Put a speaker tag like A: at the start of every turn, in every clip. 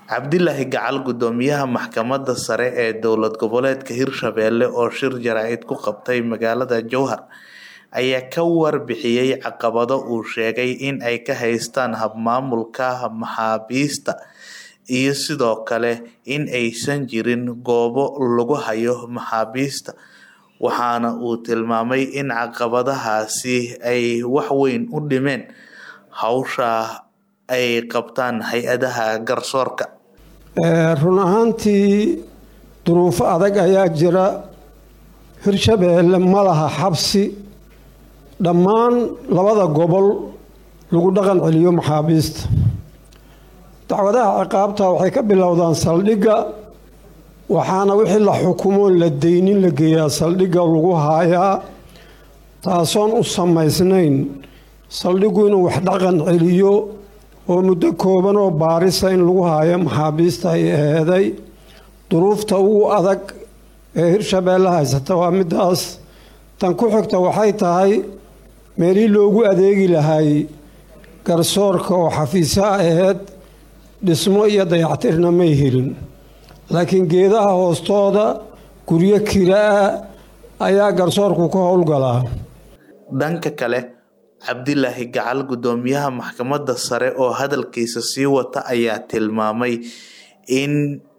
A: Cabdilaahi Gacal Gudoomiyaha Maxkamadda Sare ee Dowlad Goboleedka Hirshabelle oo shir jaraa'id ku qabtay magaalada Jowhar ayaa ka warbixiyay caqabado uu sheegay in ay ka haystaan hab-maamulka maxaabiista iyo sidoo kale in aysan jirin goobo lagu hayo maxaabiista waxaana uu tilmaamay in caqabadahaasi ay wax weyn u dhimeen hawsha ay qabtaan hay-adaha garsoorka
B: run ahaantii duruufo adag ayaa jira hirshabeelle ma laha xabsi dhammaan labada gobol lagu dhaqan celiyo maxaabiista dacwadaha ciqaabta waxay ka bilowdaan saldhigga waxaana wixii la xukumoon la deynin la geeyaa saldhigga lagu haayaa taasoon u samaysnayn saldhiggu inuu wax dhaqan celiyo oo muddo kooban oo baarisa in lagu haayo maxaabiista ay eeday duruufta ugu adag ee hirshabeelle haysata waa midaas tan ku xigta waxay tahay meelihii loogu adeegi lahay garsoorka oo xafiisyo aheyd dhismo iyo dayactirna may helin laakiin geedaha hoostooda guryo kira-a ayaa garsoorku ka howlgalaa
A: dhanka kale cabdilaahi gacal gudoomiyaha maxkamadda sare oo hadalkiisa sii wata ayaa tilmaamay in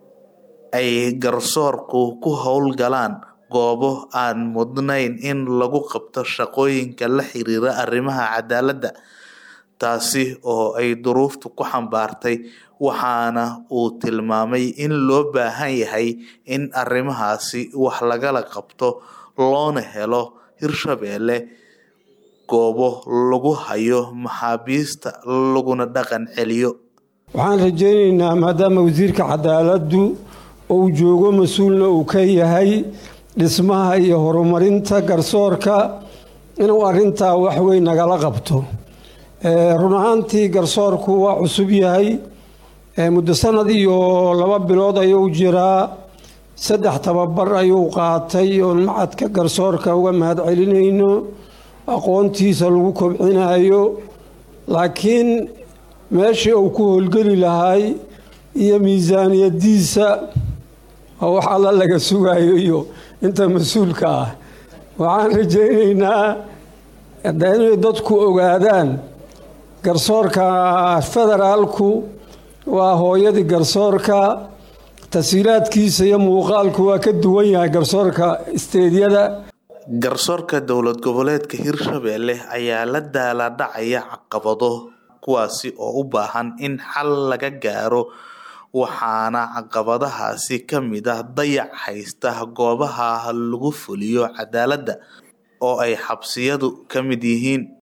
A: ay garsoorku ku howlgalaan goobo aan mudnayn in lagu qabto shaqooyinka la xiriira arrimaha cadaaladda taasi oo ay duruuftu ku xambaartay waxaana uu tilmaamay in loo baahan yahay in arrimahaasi wax lagala qabto loona helo hirshabeelle goobo lagu hayo maxaabiista laguna dhaqan celiyo
B: waxaan rajaynaynaa maadaama wasiirka cadaaladdu uu joogo mas-uulna uu ka yahay dhismaha iyo horumarinta garsoorka inuu arrintaa waxweyn nagala qabto run ahaantii garsoorku waa cusub yahay muddo sanad iyo laba bilood ayuu jiraa saddex tababar ayuu qaatay oon macadka garsoorka uga mahad celinayno aqoontiisa lagu kobcinayo laakiin meeshii uu ku howlgeli lahay iyo miisaaniyadiisa oo wax alla laga sugayo iyo inta mas-uulka ah waxaan rajaynaynaa inay dadku ogaadaan garsoorka federaalku waa hooyadii garsoorka tasiilaadkiisa iyo muuqaalku waa ka duwan yahay garsoorka isteedyada
A: garsoorka dowlad goboleedka hirshabelle ayaa la daaladhacaya caqabado kuwaasi oo u baahan in xal laga gaaro waxaana caqabadahaasi ka mid ah dayac haysta goobaha lagu fuliyo cadaaladda oo ay xabsiyadu ka mid yihiin